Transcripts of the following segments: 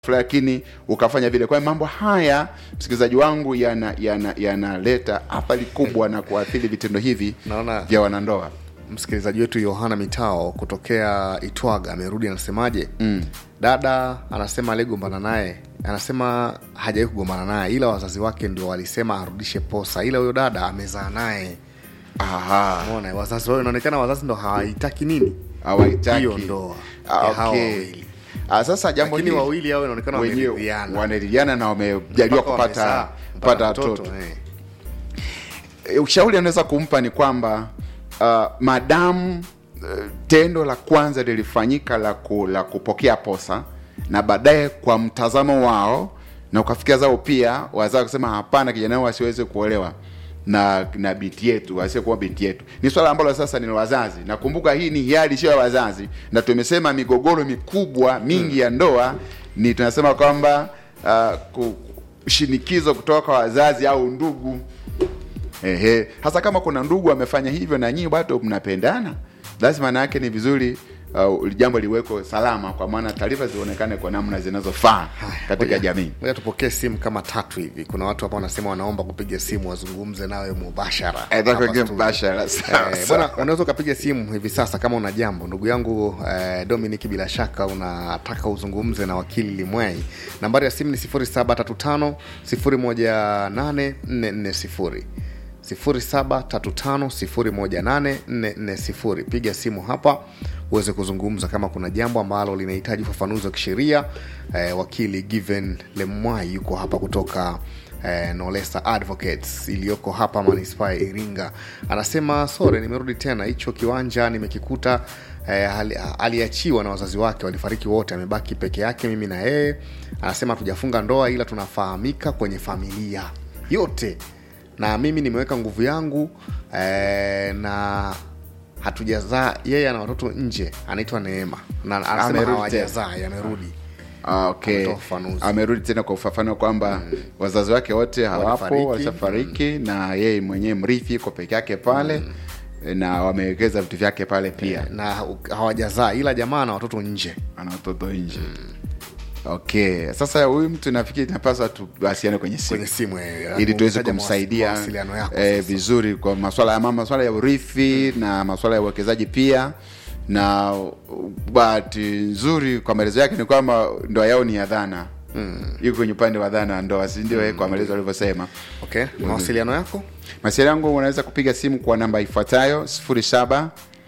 lakini ukafanya vile. Kwa hiyo mambo haya msikilizaji wangu yanaleta yana, yanaleta athari kubwa na kuathiri vitendo hivi Naona- vya wanandoa. msikilizaji wetu yohana mitao kutokea itwaga amerudi anasemaje mm. dada anasema aliyegombana naye anasema hajawahi kugombana naye ila wazazi wake ndio walisema arudishe posa ila huyo dada amezaa naye Aha, mona wazazi wao inaonekana wazazi ndo hawaitaki nini hawaitaki hiyo ndoa Ah, ya hawa okay. wawili Ah, sasa jambo lakini hili wawili hao inaonekana wenyewe wameridhiana wanaridhiana na wamejaliwa Mpaka kupata wamezaa, kupata mpaka watoto. eh. E, ushauri anaweza kumpa ni kwamba uh, madamu uh, tendo la kwanza lilifanyika la, ku, la kupokea posa na baadaye kwa mtazamo wao na ukafikia zao pia wazao kusema hapana, kijana wao asiweze kuolewa na na binti yetu asiyekuwa binti yetu, ni swala ambalo sasa ni la wazazi. Nakumbuka hii ni hiari, sio ya wazazi, na tumesema migogoro mikubwa mingi ya ndoa ni tunasema kwamba uh, ku, shinikizo kutoka kwa wazazi au ndugu Ehe, hasa kama kuna ndugu amefanya hivyo na nyinyi bado mnapendana, basi maana yake ni vizuri uh, jambo liweko salama, kwa maana taarifa zionekane kwa namna zinazofaa katika Ngoja- jamii. ngoja tupokee simu kama tatu hivi kuna watu hapa wanasema wanaomba kupiga simu wazungumze nawe mubashara Eh, hapa kuingia studio. mbashara. Sawa, Eh, sawa. bwana unaweza ukapiga simu hivi sasa kama una jambo ndugu yangu eh, dominic bila shaka unataka uzungumze na wakili limwai nambari ya simu ni 735 18440 0735 piga simu hapa uweze kuzungumza kama kuna jambo ambalo linahitaji ufafanuzi wa kisheria eh, wakili given lemwai yuko hapa kutoka eh, nolesa advocates iliyoko hapa manispaa ya iringa anasema sore nimerudi tena hicho kiwanja nimekikuta eh, ali- aliachiwa na wazazi wake walifariki wote amebaki peke yake mimi na yeye anasema hatujafunga ndoa ila tunafahamika kwenye familia yote na mimi nimeweka nguvu yangu eh, na hatujazaa yeye ana watoto nje anaitwa neema na anasema Amerudi hawajazaa yamerudi Ah, okay. Ametoa ufafanuzi. Amerudi tena kwa ufafanuo kwamba wazazi wake wote hawapo, Walifariki. walishafariki na yeye mwenyewe mrithi yuko peke yake pale na wamewekeza vitu vyake pale pia na hawajazaa ila jamaa na watoto nje ana watoto nje. Okay, sasa huyu mtu nafikiri tunapaswa tuwasiliane kwenye simu kwenye simu eh, ili tuweze utaja kumsaidia mawasiliano yako eh, sasa. vizuri kwa maswala ya mama, maswala ya urithi na maswala ya uwekezaji pia. Na bahati nzuri kwa maelezo yake ni kwamba ndoa yao ni ya dhana mm. yuko kwenye upande wa dhana wa ndoa, si ndio? eh, Kwa maelezo alivyosema. okay mawasiliano yako Masiala yangu unaweza kupiga simu kwa namba ifuatayo 07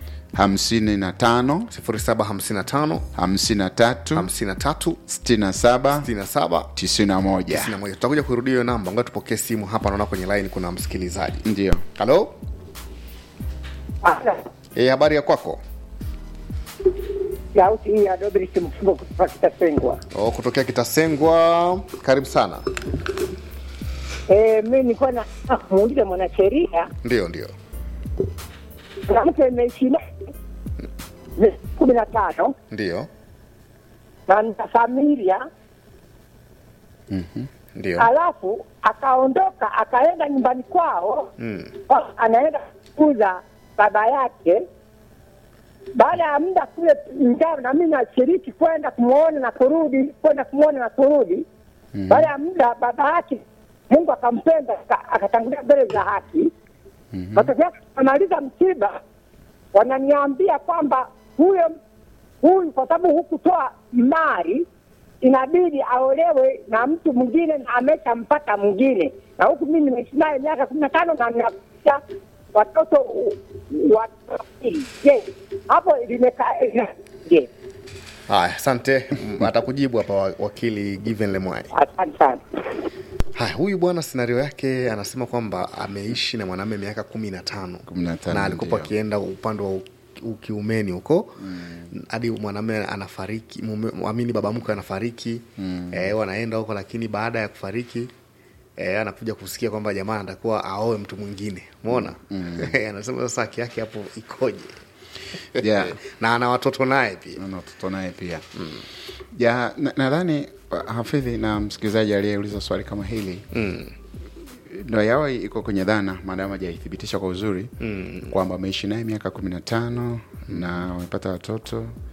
55 0755 53 53 67 67 91 91 tutakuja kurudia hiyo namba ngoja tupokee simu hapa naona kwenye line kuna msikilizaji ndio. halo e, habari ya kwako sauti hii ya Dobris Mfungo kutoka Kitasengwa. o, kutokea kitasengwa karibu sana Eh, mi nilikuwa na kumuuliza mwanasheria, ndio ndio mwanamke imeishi naye miezi kumi na tano ndio na na familia, ndio alafu akaondoka akaenda nyumbani kwao Mm. kwa- anaenda kukuza baba yake. Baada ya muda kule, ingawa na mimi nashiriki kwenda kumwona na kurudi, kwenda kumwona na kurudi. Baada ya muda baba yake Mungu akampenda aka- akatangulia mbele za haki. Matokeo yake amaliza msiba, wananiambia kwamba huyo huyu kwa sababu hukutoa mali inabidi aolewe na mtu mwingine na ameshampata mwingine, na huku mimi nimeishi naye miaka kumi na tano na ninaisha watoto u- wawili. Je, hapo limekaa ina- je? haya asante M- atakujibu hapa wa- wakili given lemwai Asante sana. haya huyu bwana scenario yake anasema kwamba ameishi na mwanamume miaka kumi na tano 15 na alikuwa ndio. akienda upande wa u- ukiumeni huko hadi mwanamume anafariki mume- amini baba mkwe anafariki mm. eh, wanaenda huko lakini baada ya kufariki eh, anakuja kusikia kwamba jamaa anatakuwa aoe mtu mwingine umeona anasema sasa haki yake hapo ikoje Yeah. na ana watoto naye pia na watoto naye pia ya na- nadhani uh, hafidhi na msikilizaji aliyeuliza swali kama hili mm. ndoa yao iko kwenye dhana maadamu hajaithibitisha kwa uzuri mm. kwamba ameishi naye miaka kumi na tano na wamepata watoto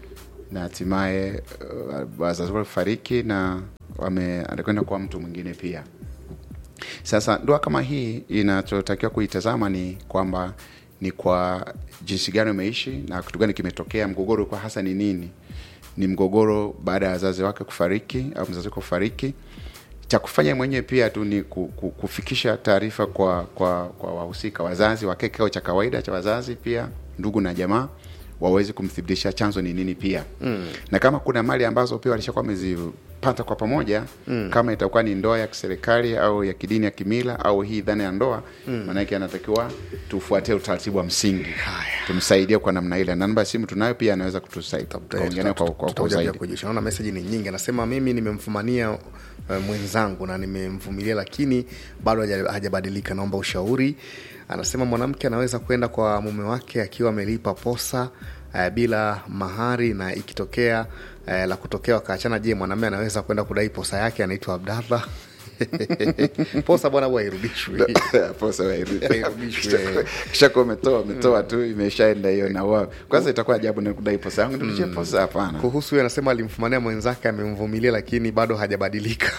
na hatimaye uh, wazazi wake kufariki na wame anakwenda kwa mtu mwingine pia sasa ndoa kama hii inachotakiwa kuitazama ni kwamba ni kwa jinsi gani umeishi na kitu gani kimetokea mgogoro kwa hasa ni nini ni mgogoro baada ya wazazi wake kufariki au mzazi wake kufariki cha kufanya mwenyewe pia tu ni ku- ku- kufikisha taarifa kwa kwa kwa wahusika wazazi wake kikao cha kawaida cha wazazi pia ndugu na jamaa waweze kumthibitisha chanzo ni nini pia mm. na kama kuna mali ambazo pia walishakuwa wamezipata kwa pamoja mm. kama itakuwa ni ndoa ya kiserikali au ya kidini ya kimila au hii dhana ya ndoa mm. maanake anatakiwa tufuatie utaratibu wa msingi tumsaidie kwa namna ile na namba ya simu tunayo pia anaweza kutusaidia kuongea naye kwa, kwa, kwa Tutakuja pia zaidi kujulisha. Naona meseji ni nyingi, anasema mimi nimemfumania uh, mwenzangu na nimemvumilia, lakini bado haja- hajabadilika, naomba ushauri. Anasema mwanamke anaweza kwenda kwa mume wake akiwa amelipa posa uh, bila mahari, na ikitokea uh, la kutokea wakaachana, je, mwanamume anaweza kwenda kudai posa yake? Anaitwa Abdallah. posa bwana huwa hairudishwi. Posa wa iru- Hairudishwi. kisha kuwa umetoa umetoa tu imeshaenda hiyo na wao kwanza itakuwa ajabu na kudai posa yangu nirudishie posa hapana Kuhusu huyo anasema alimfumania mwenzake, amemvumilia, lakini bado hajabadilika.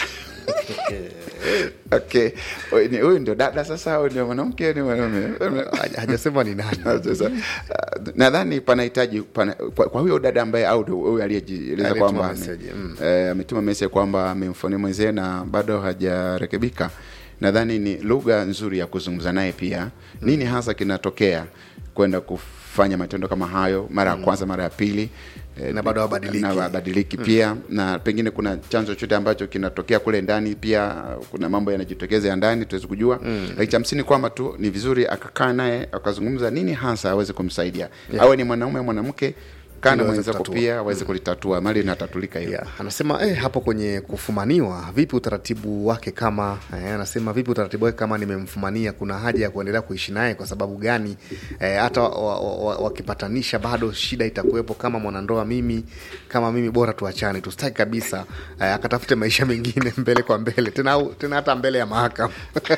okay Huyu ni- huyu ndio dada sasa au ndio mwanamke au ni mwanaume Haja- hajasema ni nani. Sasa, uh, nadhani panahitaji pana, kwa, kwa huyo dada ambaye au ndio huyo aliyejieleza Aliyetuma kwamba message, mm. eh, ametuma message kwamba amemfonia mwenzie na bado hajarekebika nadhani ni lugha nzuri ya kuzungumza naye pia nini hasa kinatokea kwenda kufanya matendo kama hayo mara ya kwanza mara ya pili eh, Na bado habadiliki. na habadiliki pia na pengine kuna chanzo chote ambacho kinatokea kule ndani pia uh, kuna mambo yanajitokeza ya ndani tuwezi kujua mm. lakini cha msingi kwamba tu ni vizuri akakaa naye akazungumza nini hasa aweze kumsaidia yeah. awe ni mwanaume au mwanamke kaa na Ili aweze mwenzako kutatua. pia aweze kulitatua mali inatatulika hiyo Yeah. Anasema eh, hapo kwenye kufumaniwa vipi utaratibu wake kama eh, anasema vipi utaratibu wake kama nimemfumania, kuna haja ya kuendelea kuishi naye kwa sababu gani? Eh, hata wakipatanisha wa, wa, wakipatanisha bado shida itakuwepo. Kama mwanandoa mimi kama mimi, bora tuachane, tusitaki kabisa eh, akatafute maisha mengine mbele kwa mbele tena, au tena hata mbele ya mahakama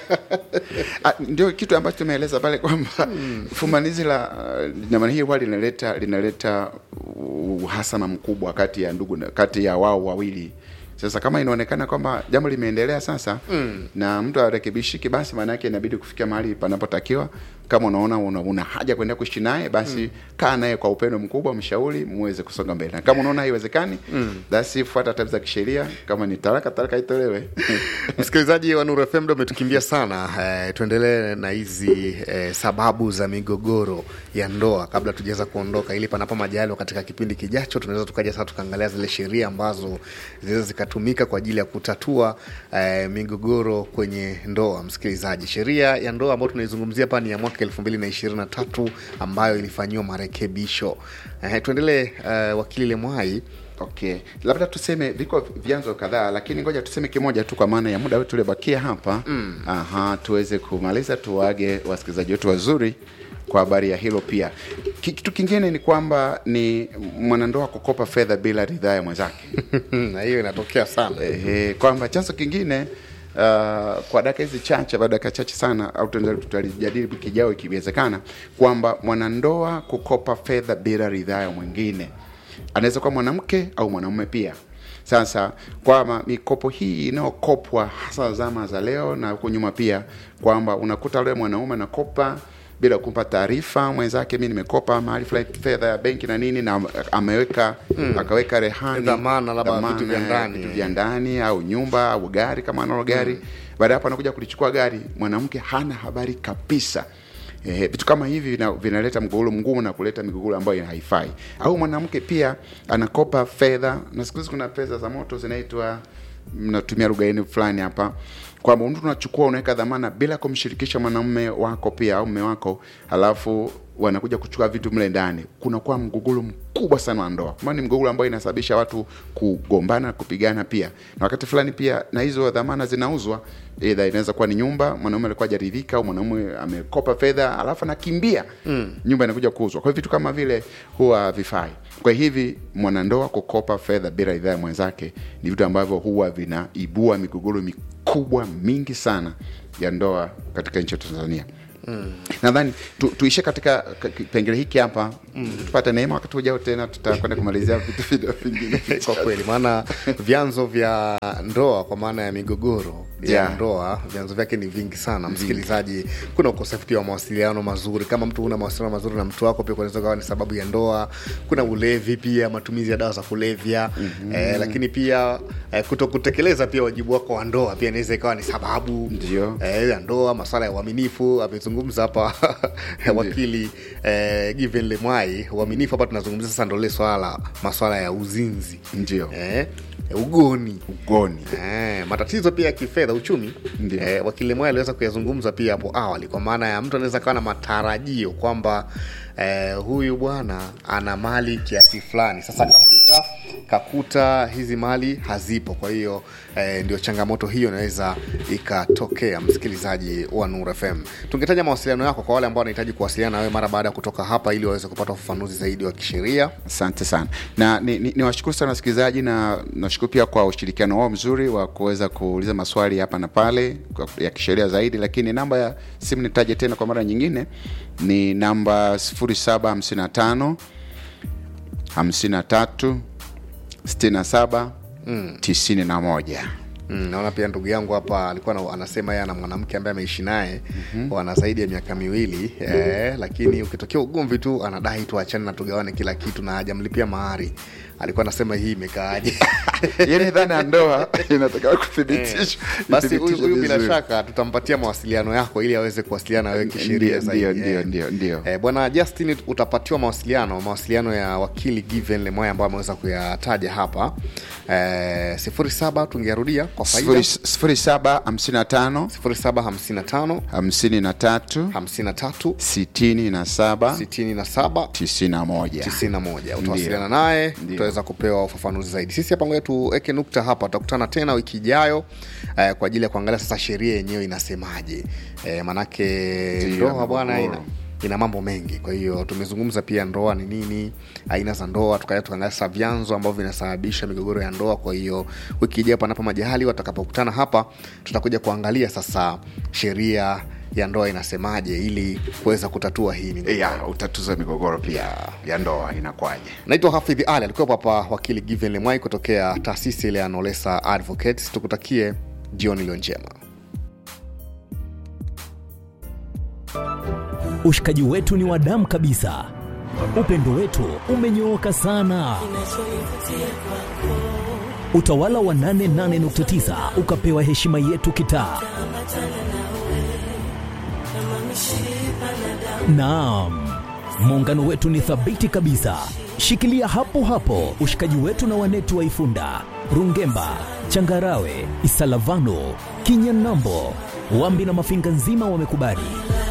Ah, ndio kitu ambacho tumeeleza pale kwamba fumanizi la uh, namna hii huwa linaleta linaleta uhasama mkubwa kati ya ndugu na- kati ya wao wawili sasa kama inaonekana kwamba jambo limeendelea sasa mm. na mtu arekebishiki basi maana yake inabidi kufikia mahali panapotakiwa kama unaona una, una haja kuendelea kuishi naye basi mm. kaa naye kwa upendo mkubwa mshauri muweze kusonga mbele na kama unaona haiwezekani mm. basi fuata taratibu za kisheria kama ni talaka talaka itolewe Msikilizaji wa Nuru FM ndo umetukimbia sana. Eh, tuendelee na hizi eh, sababu za migogoro ya ndoa kabla tujaweza kuondoka, ili panapo majaliwa katika kipindi kijacho tunaweza tukaja sasa tukaangalia zile sheria ambazo zinaweza zikatumika kwa ajili ya kutatua eh, migogoro kwenye ndoa. Msikilizaji, sheria ya ndoa ambayo tunaizungumzia hapa ni ya mwaka elfu mbili na ishirini na tatu ambayo ilifanyiwa marekebisho. Eh, tuendelee eh, wakili Lemwai. Okay, labda tuseme viko vyanzo kadhaa, lakini ngoja tuseme kimoja tu kwa maana ya muda wetu uliobakia hapa mm. Aha, tuweze kumaliza, tuwaage wasikilizaji wetu wazuri kwa habari ya hilo. Pia Ki- kitu kingine ni kwamba ni mwanandoa kukopa fedha bila ridhaa ya mwenzake na hiyo inatokea sana. Ehe, kwamba chanzo kingine uh, kwa dakika hizi chache baada dakika chache sana au tuendelee- tutalijadili wiki ijayo ikiwezekana kwamba mwanandoa kukopa fedha bila ridhaa ya mwingine anaweza kuwa mwanamke au mwanamume pia sasa kwamba mikopo hii inayokopwa hasa zama za leo na huko nyuma pia kwamba unakuta yule mwanaume anakopa bila kumpa taarifa mwenzake, mi nimekopa mahali fulani fedha ya benki na nini, na ameweka akaweka rehani Dhamana, labda dhamana vitu vya ya ndani. vitu vya ndani au nyumba au gari kama analo gari baada ya hapo anakuja kulichukua gari, mwanamke hana habari kabisa. Eh, vitu kama hivi vina- vinaleta mgogoro mgumu na kuleta migogoro ambayo haifai. Au mwanamke pia anakopa fedha, na siku hizi kuna pesa za moto zinaitwa, mnatumia lugha yenu fulani hapa, kwamba mtu unachukua unaweka dhamana bila kumshirikisha mwanamume wako pia au mume wako, halafu wanakuja kuchukua vitu mle ndani, kunakuwa mgogoro mkubwa sana wa ndoa, maana ni mgogoro ambao inasababisha watu kugombana, kupigana pia, na wakati fulani pia na hizo dhamana zinauzwa, either inaweza kuwa ni nyumba, mwanaume alikuwa hajaridhika au mwanaume amekopa fedha alafu anakimbia mm. nyumba inakuja kuuzwa. Kwa hiyo vitu kama vile huwa havifai. Kwa hivi mwanandoa kukopa fedha bila ridhaa ya mwenzake ni vitu ambavyo huwa vinaibua migogoro mikubwa mingi sana ya ndoa katika nchi ya Tanzania. nadhani tu, tuishe katika ka- kipengele hiki hapa tupate neema wakati ujao tena tutakwenda kumalizia vitu vile vingine kwa kweli maana vyanzo vya ndoa kwa maana ya migogoro ya Yeah. ndoa vyanzo vyake ni vingi sana msikilizaji kuna ukosefu pia wa mawasiliano mazuri kama mtu huna mawasiliano mazuri na mtu wako pia kunaweza kawa ni sababu ya ndoa kuna ulevi pia matumizi ya dawa za kulevya mm-hmm. eh, lakini pia eh, kuto kutekeleza pia wajibu wako wa ndoa pia inaweza ikawa ni sababu Ndio. eh, ya ndoa maswala ya uaminifu amezungumza hapa wakili eh, given lemwai uaminifu hapa tunazungumzia sasa ndo lile swala la maswala ya uzinzi Ndio. eh, ugoni ugoni Eh, matatizo pia ya kifedha uchumi Ndio. eh, wakili Moya aliweza kuyazungumza pia hapo awali kwa maana ya mtu anaweza kawa na matarajio kwamba eh, huyu bwana ana mali kiasi fulani sasa kafika kakuta hizi mali hazipo kwa hiyo eh, ndio changamoto hiyo inaweza ikatokea msikilizaji wa Nur FM tungetaja mawasiliano yako kwa wale ambao wanahitaji kuwasiliana na wewe mara baada ya kutoka hapa ili waweze kupata ufafanuzi zaidi wa kisheria asante sana na ni, ni, ni washukuru sana wasikilizaji na nashukuru pia kwa ushirikiano wao mzuri wa kuweza kuuliza maswali hapa na pale kwa- ya kisheria zaidi lakini namba ya simu nitaje tena kwa mara nyingine ni namba 755 53 67 91 Mm, naona pia ndugu yangu hapa alikuwa na, anasema yeye ana mwanamke ambaye ameishi naye mm-hmm. wana zaidi ya miaka miwili eh, lakini ukitokea ugomvi tu anadai tuachane na tugawane kila kitu na hajamlipia mahari alikuwa anasema hii imekaaje yani dhana ya ndoa inatakiwa kuthibitishwa basi huyu ithibitishwe huyu bila vizuri. shaka tutampatia mawasiliano yako ili aweze kuwasiliana na wewe kisheria Ndio, zaidi ndio, eh. ndio, ndio. Eh, bwana justin utapatiwa mawasiliano mawasiliano ya wakili given lemoya ambayo ameweza kuyataja hapa eh, sifuri saba tungearudia kwa faida Sifuri- sifuri saba hamsini na tano sifuri saba hamsini na tano hamsini na tatu hamsini na tatu sitini na saba sitini na saba tisini na moja tisini na moja utawasiliana naye Ndio. utaweza kupewa ufafanuzi zaidi sisi hapa ngoja tuweke nukta hapa tutakutana tena wiki ijayo eh, kwa ajili ya kuangalia sasa sheria yenyewe inasemaje eh, manake Ndio, ndoa bwana ina, mgogoro. ina mambo mengi kwa hiyo tumezungumza pia ndoa ni nini aina za ndoa tukaja tukaangalia sasa vyanzo ambavyo vinasababisha migogoro ya ndoa kwa hiyo wiki ijayo panapo majahali watakapokutana hapa tutakuja kuangalia sasa sheria ya ndoa inasemaje ili kuweza kutatua hii migogoro ya utatuza migogoro pia ya ndoa inakwaje naitwa hafidhi ali alikuwepo hapa wakili given lemwai kutokea taasisi ile ya nolesa advocates tukutakie jioni iliyo njema Ushikaji wetu ni wa damu kabisa, upendo wetu umenyooka sana. Utawala wa 88.9 ukapewa heshima yetu kitaa. Naam, muungano wetu ni thabiti kabisa. Shikilia hapo hapo ushikaji wetu na wanetu wa Ifunda, Rungemba, Changarawe, Isalavano, Kinyanambo, Wambi na Mafinga nzima wamekubali.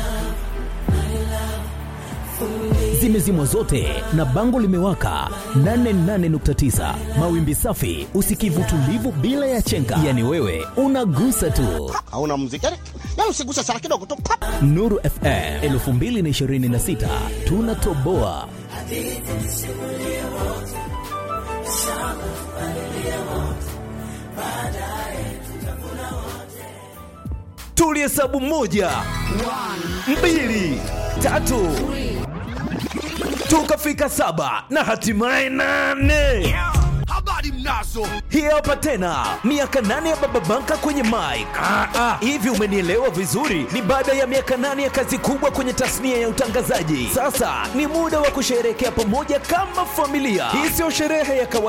Zimezimwa zote na bango limewaka 88.9 mawimbi safi, usikivu tulivu bila ya chenga, yani wewe unagusa tu. hauna muziki yani, yani usiguse sana kidogo tu pap. Nuru FM 2026 tunatoboa. Tulihesabu moja, mbili, tatu, tukafika saba na hatimaye nane. habari mnazo Hii hapa tena miaka nane ya Baba Banka kwenye mic. Hivi umenielewa vizuri? Ni baada ya miaka nane ya kazi kubwa kwenye tasnia ya utangazaji. Sasa ni muda wa kusherehekea pamoja kama familia. Hii sio sherehe ya kawaida